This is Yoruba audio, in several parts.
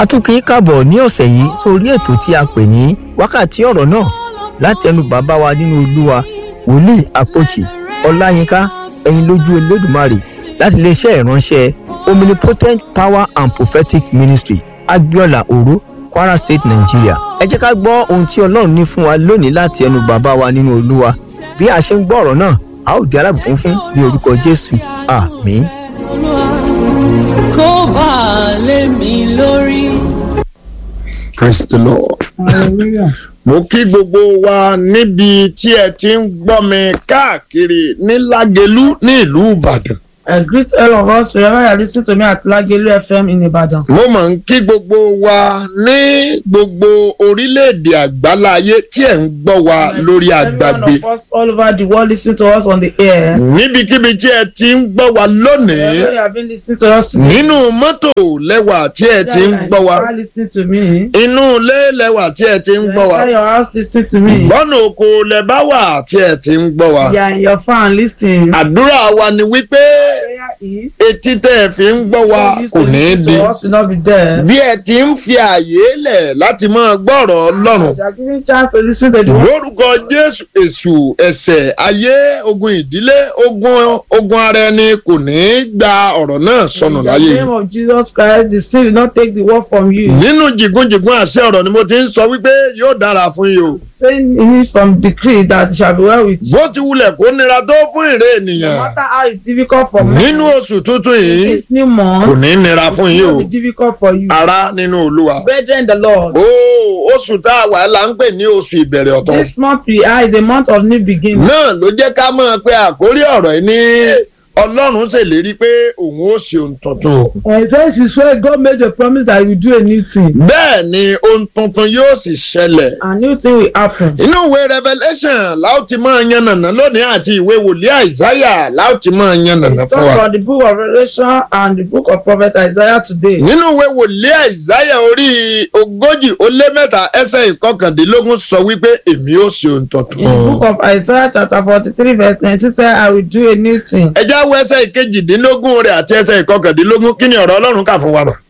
a tún kì í kàbọ̀ ní ọ̀sẹ̀ yìí sórí ètò tí a pè ní wákàtí ọ̀rọ̀ náà láti ẹnu bàbá wa nínú olúwa wòlíì àpòchì ọláyínká ẹ̀yin lójú olódùmarè láti iléeṣẹ́ ìránṣẹ́ omnipotent power and prophetic ministry agbiola oro kwara state nigeria ẹ jẹ́ ká gbọ́ ohun tí ọlọ́run ní fún wa lónìí láti ẹnu bàbá wa nínú olúwa bí a ṣe ń gbọ́ ọ̀rọ̀ náà a ó di alábùkún fún ní orúkọ jésù àmín. kó bá a lé mi lórí. Praise the Lord. Mo kí gbogbo wa níbi tí ẹ ti ń gbọ́ mi káàkiri ní Lágelú ní ìlú Ìbàdàn. I greet all of us wherever you are listening to me at Lagelu FM in Ibadan. Mo máa ń kí gbogbo wa ní gbogbo orílẹ̀-èdè àgbáláyé tí ẹ̀ ń gbọ́ wa lórí àgbàgbé. Every one of us all over the world listen to us on the air. Níbikíbi tí ẹ ti ń gbọ́ wa lónìí. Wherever you have been listening to us today. Nínú mọ́tò lẹ́wà tí ẹ ti ń gbọ́ wa. You are listening to me. Inú ilé lẹ́wà tí ẹ ti ń gbọ́ wa. Inside your house listening to me. Bọ́nà oko lẹ bá wà tí ẹ ti ń gbọ́ wa. You are in your fan listening. Àdúrà wa ni wípé Prayer is. etí tẹ́ ẹ fi ń gbọ́ wa those kò who ní í listen di. to us will not be there. bí ẹ ti ń fi àyè lẹ̀ láti máa gbọ́rọ̀ ọlọ́run. You are giving chance to listen to the word. lórúkọ jésù èṣù ẹ̀ṣẹ̀ ayé ogun ìdílé ogun ogun ara ẹni kò ní í gba ọ̀rọ̀ náà sọnù In the láyé name of Jesus Christ, the sin will not take the word from you. nínú jìgúnjìgún àṣẹ ọ̀rọ̀ ni mo ti ń sọ wípé yóò dára fún yín o. Saying in it from decree that it shall be well with you. bó ti wulẹ̀ kó nira tó fún ìrè No ènìyàn matter how it's difficult for me. nínú oṣù tuntun yìí This new kò month ní í nira fún it yín will o be difficult for you. ará nínú olúwa. Brethren, the Lord. ó oṣù tá a wà là ń pè ní oṣù ìbẹ̀rẹ̀ ọ̀tún. This month we are is a month of new beginning. náà ló jẹ́ ká mọ̀ pé àkórí ọ̀rọ̀ yìí ní ọlọ́run ṣèlérí pé òun ó ṣe ohun tuntun. And that is why God made a promise that he will do a new thing. bẹ́ẹ̀ ni ohun tuntun yóò sì ṣẹlẹ̀. A new thing will happen. inú ìwé revelation láò ti máa yànnàná lónìí àti ìwé wòlíì àìsáyà láò ti máa yànnàná Talk fún wa. about the book of Revelation and the book of Prophet Isaiah today. nínú ìwé wòlíì àìsáyà orí ogójì ó lé mẹ́ta ẹsẹ̀ ìkọkàndínlógún sọ wípé èmi ó ṣe ohun In the book tuntun. of Isaiah chapter forty-three verse nineteen say I will do a new thing. ẹ já wo ẹsẹ̀ ìkejìdínlógún rẹ̀ àti ẹsẹ̀ ìkọkàndínlógún kí ni ọ̀rọ̀ ọlọ́run kà fún wa mọ̀.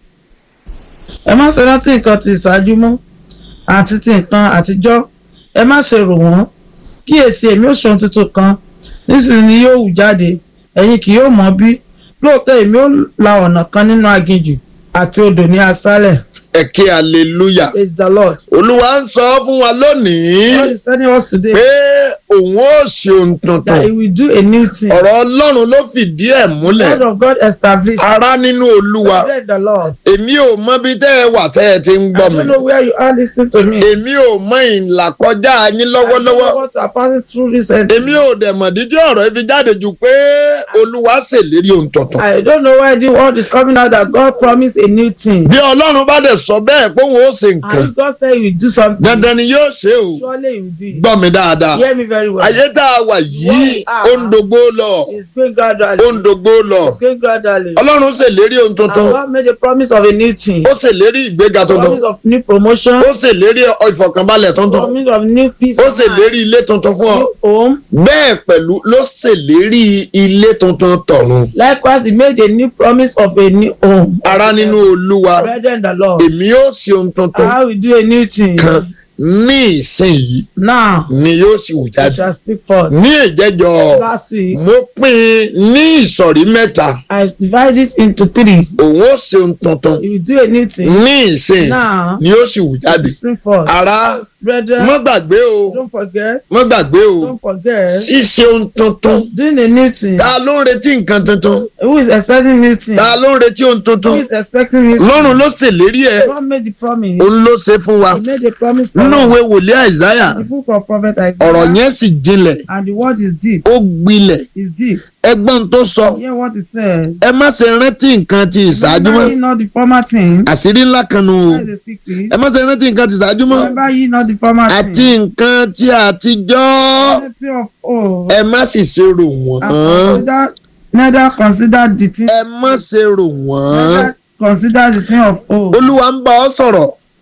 ẹ má ṣe rántí nǹkan ti ìṣáájú mọ́ àti ti nǹkan àtijọ́ ẹ má ṣe rò wọ́n kíyèsí èmi ò ṣohun tuntun kan nísìnyí ni yóò hù jáde ẹ̀yin kì yóò mọ̀ bí lóòótọ́ èmi ò la ọ̀nà kan nínú aginjù àti odò ní aṣálẹ̀ ẹ kí hallelujah. praise the lord. olúwa ń sọ fún wa lónìí God is telling us today pé òun ó ṣe ohun that he tuntun will do a new thing. ọ̀rọ̀ ọlọ́run ló fìdí ẹ̀ the múlẹ̀ word of God established. ará nínú olúwa praise the lord. èmi ò mọ bí tẹ́ ẹ wà tẹ́ ẹ ti ń I gbọ́ mi don't know where you are listening to me. èmi ò mọ ìlà kọjá yín I don't know lọ́wọ́lọ́wọ́ what you are passing through recently. èmi ò dẹ̀ mọ̀ dídí ọ̀rọ̀ ibi jáde jù pé olúwa ṣèlérí ohun tuntun I don't know why the word is coming out that God promised a new thing. bí ọlọ́run bá dẹ̀ sọ bẹ́ẹ̀ pé òun ó ṣe nǹkan And if God said he will do something, dandan ni yóò ṣe o surely he will do it. gbọ́ mi dáadáa Hear me very well. ayé tá a wà yìí ó ń dogbo lọ It's going gradually. ó ń dogbo lọ It's going gradually. ọlọ́run ṣèlérí ohun And tuntun God made a promise of a new thing. ó ṣèlérí ìgbéga tuntun Promise of new promotion. ó ṣèlérí ìfọ̀kànbalẹ̀ tuntun Promise of new peace. ó of mind, ṣèlérí ilé tuntun fún ọ New home. bẹ́ẹ̀ pẹ̀lú ló ṣèlérí ilé tuntun tọ̀run Likewise, he made a new promise of a new home. ará nínú olúwa Brethren, the Lord. èmi ó ṣe ohun tuntun I will do a new thing. kan ní ìsinyìí Now, ni yóò sì wù I jáde shall speak forth. ní ìjẹ́jọ́ Last week, mo pín in ní ìsọ̀rí mẹ́ta I divided it into three. òun ó ṣe ohun tuntun He will do a new thing. ní ìsìn Now, ni yóò sì wù it jáde will spring forth. ará Brethren, mọ́ gbàgbé o don't forget. mọ́ gbàgbé o Don't forget. ṣíṣe ohun tuntun Doing a new thing. ta ló ń retí nǹkan tuntun Who is expecting new thing? ta ló ń retí ohun Who tuntun is expecting new thing? lọ́run ló ṣèlérí ẹ̀ God made the promise. òun ló ṣe fún wa He made a promise for nínú us. ìwé wòlíì àìsáyà The book of prophet ọ̀rọ̀ Isaiah. yẹn sì jinlẹ̀ And the word is deep. ó gbilẹ̀ Is deep. ẹgbọ́n tó sọ Hear what it says. ẹ má ṣe rántí nǹkan ti ìṣáájú mọ́ Remember ye not the former thing. àṣírí ńlá kan nù o That is a secret. ẹ má ṣe rántí nǹkan ti ìṣáájú mọ́ Remember ye not the former àti thing. nǹkan ti àtijọ́ Plenty of old. ẹ má sì ṣe rò wọ́n And consider neither consider the thing. ẹ má ṣe rò wọ́n Neither consider the thing of old. olúwa ń bá ọ sọ̀rọ̀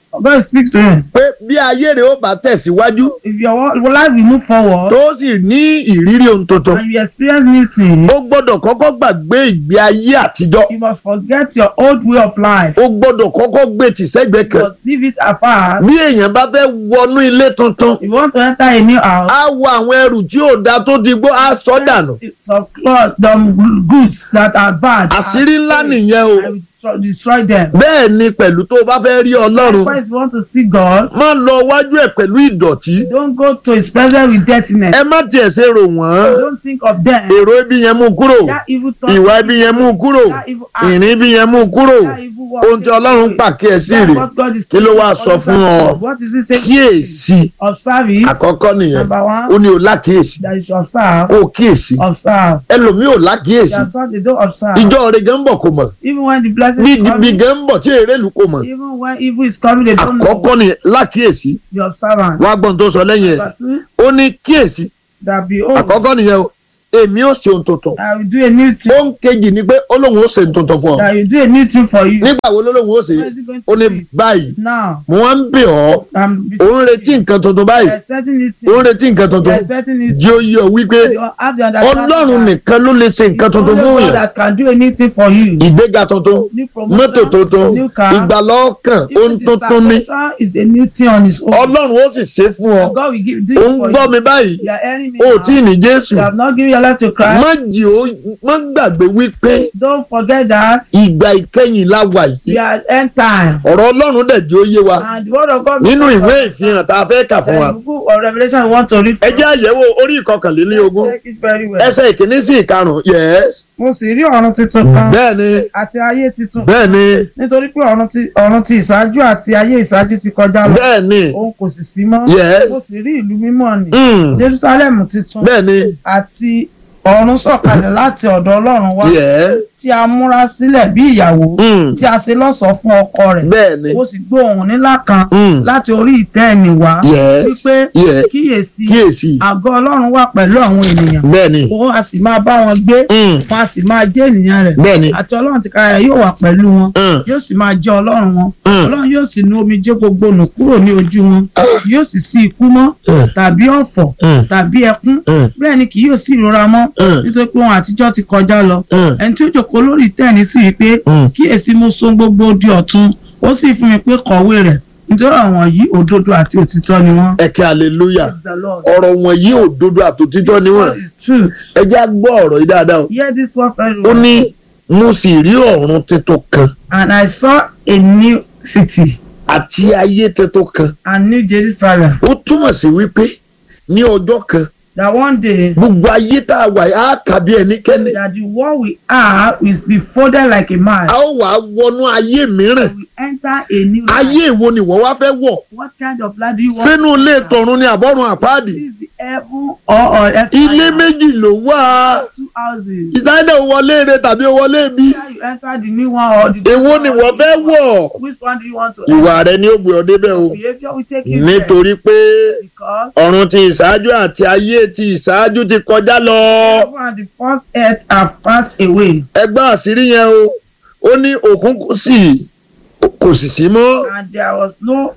God speak to him. pé bí ayé rẹ̀ ó bá tẹ̀síwájú If your wa- life will move forward tó sì ní ìrírí ohun tuntun and you experience new things, ó gbọ́dọ̀ kọ́kọ́ gbàgbé ìgbé ayé àtijọ́ you must forget your old way of life. ó gbọ́dọ̀ kọ́kọ́ gbé tìṣẹ́gbẹ́ You kan must leave it apart. bí èèyàn bá fẹ́ wọnú ilé tuntun If you want to enter a new house, á wọ àwọn ẹrù tí ò da tó di gbó á sọ dànù some clothes, some goods that are bad. àṣírí ńlá nìyẹn o I will tro- destroy them. bẹ́ẹ̀ ni pẹ̀lú tó o bá fẹ́ rí ọlọ́run Likewise, if you want to see God, má lọ wájú ẹ̀ pẹ̀lú ìdọ̀tí don't go to his presence with dirtiness. ẹ má tiẹ̀ ṣe rò wọ́n Don't think of them. èrò ibi yẹn mú kúrò That evil thought, ìwà ibi yẹn mú kúrò that evil act, ìrìn ibi yẹn mú kúrò that evil work. ohun tí ọlọ́run pàkíyèsí That's rè what God is kí ló wá telling sọ us. fún ọ? What is he saying? kíyèsí Observe it. àkọ́kọ́ nìyẹn Number one, ó ní o lákìyèsí that you should observe. kó o kíyèsí Observe. ẹlòmíì ò lákìyèsí There are some they don't observe. ìjọ rẹ̀ gan ń bọ̀ kò mọ̀ Even when the blessing bí is bí coming, gan ń bọ̀ tí èrè lù kò mọ̀ even when evil is coming, they don't know. àkọ́kọ́ ni lákìyèsí The observant. wá gbọ́n tó sọ lẹ́yìn ẹ̀ Number two, ó ní kíyèsí that behold, àkọ́kọ́ nìyẹn o èmi ò ṣe ohun tuntun I will do a new thing. ó ń kejì ni pé ó lóun ó ṣe ohun tuntun fún ọ That will do a new thing for you. nígbà wo ló lóun ó ṣe When is he going ó to ní do it? báyìí Now, mo wá ń bẹ̀ ọ́ I'm ó ń retí nǹkan tuntun báyìí You're expecting new ó ń thing. retí nǹkan tuntun You're expecting new thing. jí ó yí ọ wípé You have the understanding ọlọ́run that nìkan ló lè ṣe nǹkan it's tuntun only fún God yàn that can do anything for you. ìgbéga tuntun New mọ́tò promotion, tuntun new car. ìgbàlọ́kàn ohun Even the tuntun ni salvation is a new thing on its own. ọlọ́run ó sì ṣe fún ọ God will give do ó it ń for gbọ́ you. mi báyìí You are enemy ó now. tí ì ní jésù You have not given your life to Christ. má jì ó má gbàgbé wípé Don't forget that ìgbà ìkẹyìn la wà we yìí are at end time. ọ̀rọ̀ ọlọ́run dẹ̀ jẹ́ ó yé wa And the word of God nínú ìwé ìfihàn tá a fẹ́ kà fún wa The book of Revelation we want to read. ẹ jẹ́ àyẹ̀wò orí ìkọkànlélógún Take it very well. ẹsẹ̀ ìkíní sí ìkarùn-ún yes Mo sì rí ọ̀run tuntun kan bẹ́ẹ̀ ni àti ayé tuntun. bẹ́ẹ̀ ni Nítorí pé ọ̀run ti ọ̀run ti ìṣáájú àti ayé ìṣáájú ti kọjá lọ. bẹ́ẹ̀ ni Òun kò sì sí mọ́. yes Mo sì rí ìlú mímọ́ ni. mm, Jerusalem tuntun bẹ́ẹ̀ ni àti ọ̀run sọ̀kalẹ̀ láti ọ̀dọ̀ Ọlọ́run wá. yes Tí a múra sílẹ̀ bí ìyàwó. mm, Tí a ṣe lọ́ṣọ̀ọ́ fún ọkọ rẹ̀. bẹ́ẹ̀ ni Mo sì gbọ́ ohùn ńlá kan mm, láti orí ìtẹ́ ẹni wá. yes Wípé yes kíyèsí kíyèsí àgọ́ Ọlọ́run wà pẹ̀lú àwọn ènìyàn. bẹ́ẹ̀ ni Òun a sì máa bá wọn gbé. mm, Wọn a sì máa jẹ́ ènìyàn rẹ̀. bẹ́ẹ̀ ni Àti Ọlọ́run ti kára yóò wà pẹ̀lú wọn. mm, Yóò sì máa jẹ́ Ọlọ́run wọn. mm, Ọlọ́run yóò sì nu omijé gbogbo nù kúrò ní ojú wọn. Yóò sì sí ikú mọ́ mm, tàbí ọ̀fọ̀ mm, tàbí ẹkún. mm, Bẹ́ẹ̀ ni kì yóò sí ìrora mọ́ mm, nítorí pé ohun àtijọ́ ti kọjá lọ. mm, Ẹni tí ó jòkó lórí ìtẹ́ ní sí wípé mm. kíyèsí mo so gbogbo di ọ̀tun ó sì fún mi pé kọ̀wé rẹ̀ nítorí àwọn yìí òdodo àti òtítọ́ ni wọ́n. ẹ̀kẹ́ hallelujah Praise the Lord. ọ̀rọ̀ wọ̀nyí òdodo àtòtítọ́ ni wọ́n This is truth. ẹ já gbọ́ ọ̀rọ̀ yìí dáadáa o. Hear this word very ó well. ní mo sì rí ọ̀run tuntun kan And I saw a new city, àti ayé tuntun kan a new Jerusalem, ó túmọ̀ sí wípé ní ọjọ́ kan that one day gbogbo ayé tá a wà yìí á kà bí ẹnikẹ́ni that the world we are will be folded like a man. a ó wàá wọnú ayé mìíràn We enter a new life. ayé ìwo ni wọ́n wá fẹ́ wọ̀ What kind of life do you want? sínú to ilé enter? tọ̀run ni àbọ̀run àpáàdì This is the heaven or or earth. ilé méjì ló wà Two houses. ìsáyédè ò wọlé rẹ tàbí ò wọlé bí Either you enter the new one or the èwo ni wọ́n fẹ́ wọ̀ Which one do you want to ìwà rẹ ni ó gbé ọ débẹ̀ o Behavior will take you nítorí pé there because ọ̀run ti ìṣáájú àti ayé ti ìṣáájú ti kọjá lọ. heaven and the first earth have passed away ẹgbẹ́ àṣírí yẹn o ó ní òkun kò sí kò sì sí mọ́ and there was no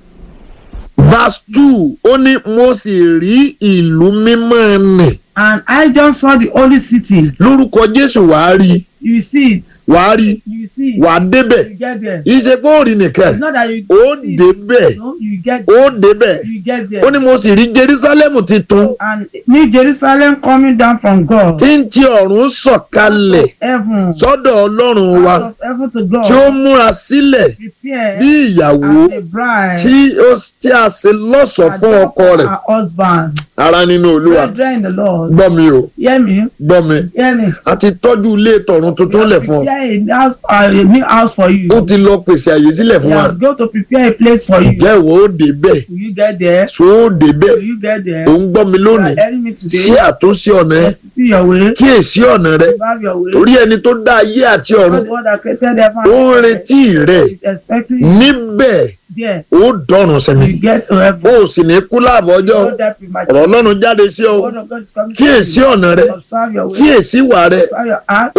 verse two ó ní mo sì rí ìlú mímọ́ nì and I just saw the holy city lórúkọ Jésù wàá rí you see it wàá rí you see it wàá débẹ̀ you get there ìṣe pé ó rí nìkan it's not that you ó see it débẹ̀ no you get ó débẹ̀ you get ó there ní mo sì rí Jerusalem titun and New Jerusalem coming down from God tí ń ti ọ̀run sọ̀kalẹ̀ heaven sọ́dọ̀ Ọlọ́run wa out of heaven to God tí ó múra sílẹ̀ prepare bí ìyàwó as a bride tí ó tí a ṣe lọ́ṣọ̀ọ́ fún ọkọ rẹ̀ her husband ara nínú Olúwa brethren in the Lord gbọ́ mi o hear me gbọ́ mi hear me a ti tọ́jú ilé tọ̀run tuntun lẹ̀ fún ọ prepare a house uh, a new house for you ó ti lọ pèsè àyè sílẹ̀ he fún wa has go to prepare a place for you ǹjẹ́ ìwọ ó dé bẹ́ẹ̀ will you get there so ó dé bẹ́ẹ̀ will you get there ò ń gbọ́ mi you lónìí are hearing me today ṣé àtúnṣe ọ̀nà ẹ yes see your way kíyèsí ọ̀nà rẹ observe your way torí ẹni tó dá ayé àti God ọ̀run the one that created heaven ó ń and earth retí rẹ is expecting you níbẹ̀ there ó dọ̀rùn sẹ́mi you get to heaven ó sì ní kú láàbọ̀ ọjọ́ no die ọ̀rọ̀ premature Ọlọ́run jáde sí ọ the word of God is coming to kíyèsí you ọ̀nà rẹ observe your way kíyèsí ìwà rẹ observe your act ó fẹ́ ohun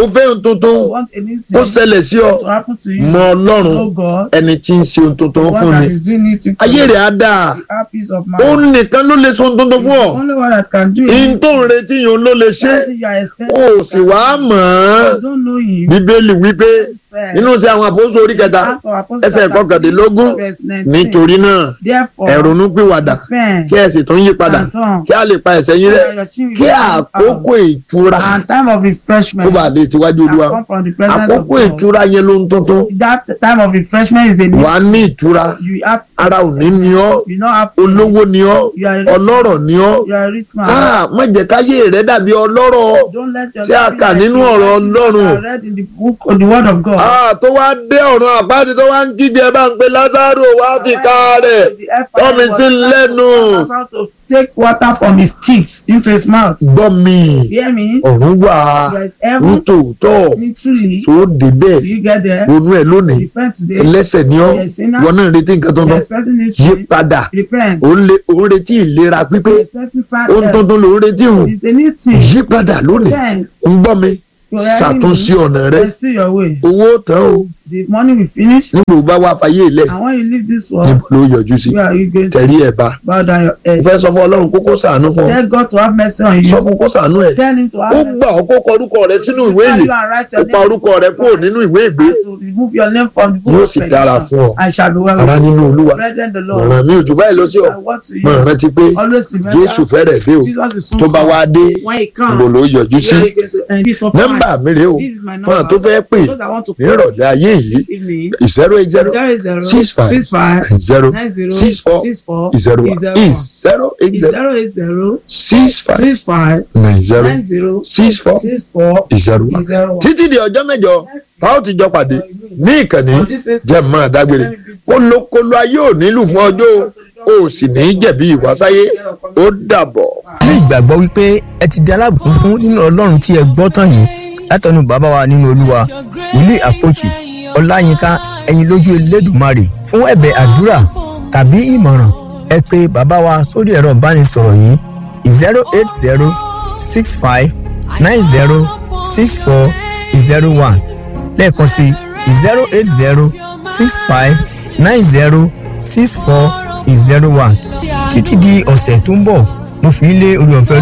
tuntun want anything ó ṣẹlẹ̀ sí ọ to happen to you. mọ ọlọ́run know God. ẹni tí ń ṣe ohun tuntun One fún that ni is doing it to ayé you. rẹ̀ á dáa Have peace of ó mind. nìkan ló lè ṣe ohun tuntun fún ọ Only one that can do ihun it. tó ń retí yìí ló lè ṣe Something you are expecting. ó sì wá mọ̀ ọ́ You don't know him. bíbélì wípé Said, nínú sí àwọn àpòsò orí kẹta Act of Apostles ẹsẹ̀ chapter kọkàndínlógún verse 19. nítorí náà Therefore, ẹ ronú pìwàdà repent kí ẹ sì tún yí padà and turn. kí a lè pa ẹ̀ṣẹ̀ yín rẹ́ So that your sin will kí be out. àkókò ìtura And time of refreshment kó bàa lè tiwájú olúwa shall come from the presence of àkókò God. ìtura yẹn ló ń tuntun That time of refreshment is a new wàá ní ìtura You have ara ò ní ní ọ you know have olówó ní ọ You are a rich ọlọ́rọ̀ ní ọ You are a rich man. Ah, má jẹ́ káyé rẹ dàbí ọlọ́rọ̀ Don't let your tí a life be kà like nínú the ọ̀rọ̀ writings that Ọlọ́run. are read in the book of the word of God. Ah, tó wá dé ọ̀run àpáàdé tó wá ń kígbe ẹ bá ń pe Lázárò wá fi ká rẹ̀ tọ́mi sí lẹ́nu. to take water from his tips into his mouth. gbọ́ mi Hear me? ọ̀run wà There is ní heaven. tòótọ́ Literally, tó débẹ̀ you get there. ronú ẹ̀ lónìí Repent today. ẹlẹ́sẹ̀ ni ọ́ Yes, sinner. wọn náà ń retí nǹkan You're tuntun expecting it yí to padà repent. ò ń le- ò ń retí ìlera pípé You're expecting sad ohun health. tuntun ló ń retí hùn It's a new thing. yí padà lónìí Repent. ń gbọ́ mi You're hearing ṣàtúnṣe me. ọ̀nà rẹ Pursue your way. owó tán o The money will finish. nígbà ó bá wá fayé ilẹ̀ And when you leave this world, níbo ló yọjú sí where are you going to tẹ̀rí ẹ̀ bá bow down your mo head? fẹ́ sọ fún ọlọ́run kó kó ṣàánú fún ọ Tell God to have mercy on sọ you. fún kó ṣàánú ẹ̀ Tell him to ó have mercy. gbà ọ́ kó kọ orúkọ rẹ sínú ìwé Tell yìí you and write ó your pa name. orúkọ rẹ kúrò nínú ìwé ìgbé And to remove your name from the book yóò of sì dára petition. fún ọ I shall be well ara with nínú you. olúwa Brethren, the Lord. ọ̀ràn mi ò jù báyìí lọ sí ọ I want to mo you. rántí pé Always remember. jésù fẹ́rẹ̀ dé o Jesus is soon tó bá come. wá dé When he níbo comes, ló yọjú sí where are you going to end? This of nọ́mbà mine. mi rèé o This is my fún àwọn tó number. fẹ́ pè Those that want to ní call ìrọ̀lẹ́ ayé yìí this evening. zero eight zero Zero zero six five six five zero nine zero six four six four zero one zero is zero eight zero zero eight zero six five six five nine zero nine zero six four six four zero one zero one. títí di ọjọ́ mẹ́jọ tá ó ti jọ pàdé ní ìkànnì jẹ́ máa dágbére kólókóló ayé ò nílù fún ọjọ́ o ò sì ní jẹ̀bi ìwásáyé ó dàbọ̀. ní ìgbàgbọ́ wípé ẹ ti di alábùkún fún nínú ọlọ́run tí ẹ gbọ́ tán yìí látọ̀nù bàbá wa nínú olúwa wòlíì àpòchì ọláyínká ẹ̀yin lójú elédùmarè fún ẹ̀bẹ̀ àdúrà tàbí ìmọ̀ràn ẹ pé bàbá wa sórí ẹ̀rọ ìbánisọ̀rọ̀ yìí zero eight zero six five nine zero six four zero one lẹ́ẹ̀kan sí zero eight zero six five nine zero six four zero one títí di ọ̀sẹ̀ tó ń bọ̀ mo fi ń lé orí ọ̀fẹ́